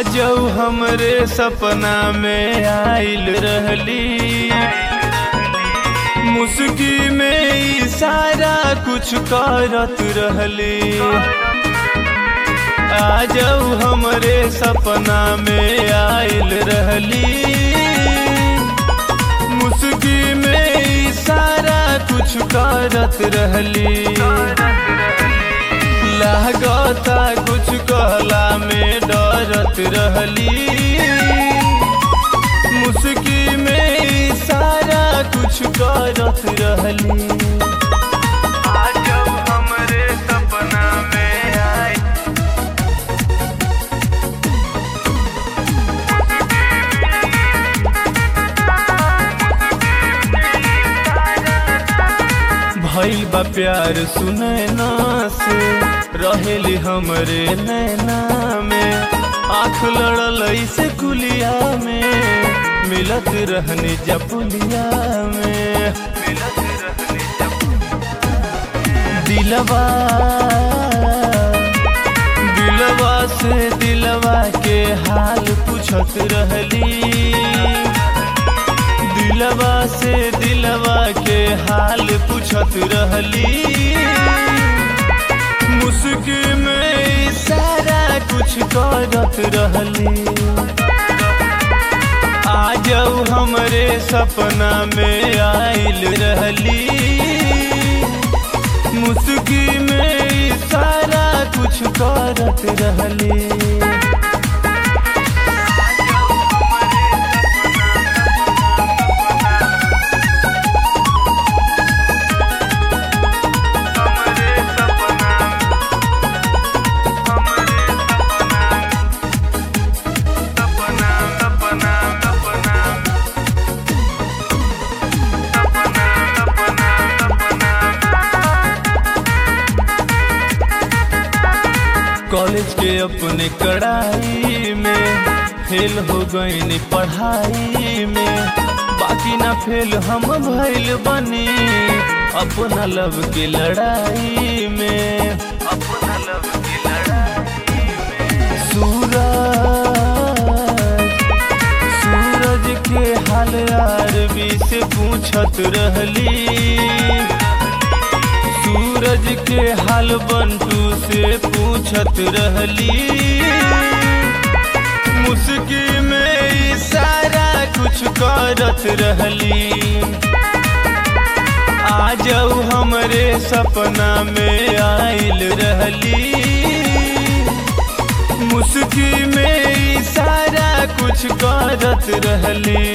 आजऊ हमरे सपना में आइल रहली मुस्की में इशारा कुछ करत रहली आजऊ हमरे सपना में आइल रहली मुस्की में इशारा कुछ करत रहली लागता कुछ कहला में डरत रहली मुस्की में इशारा कुछ करत रहली आज हमरे सपना में आई भइल बा प्यार सुनैना से रहेली हमरे नैना में आँख लड़ल ऐसे कुलिया में मिलत रहनी जपुलिया में मिलत रहनी दिलवा दिलवा से दिलवा के हाल पूछत रहली दिलवा से दिलवा के हाल पूछत रहली मुस्की में सारा कुछ करत रहली आजऊ हमरे सपना में आइल रहली मुस्की में सारा कुछ करत रहली कॉलेज के अपने कड़ाई में फेल हो गई पढ़ाई में बाकी ना फेल हम भइल बनी अपना लव की लड़ाई में अपना लव की लड़ाई में सूरज सूरज के हाल आरबी से पूछत रहली सूरज के हाल बंटू से पूछत रहली मुस्की में इशारा कुछ करत रहली आजऊ हमरे सपना में आइल रहली मुस्की में इशारा कुछ करत रहली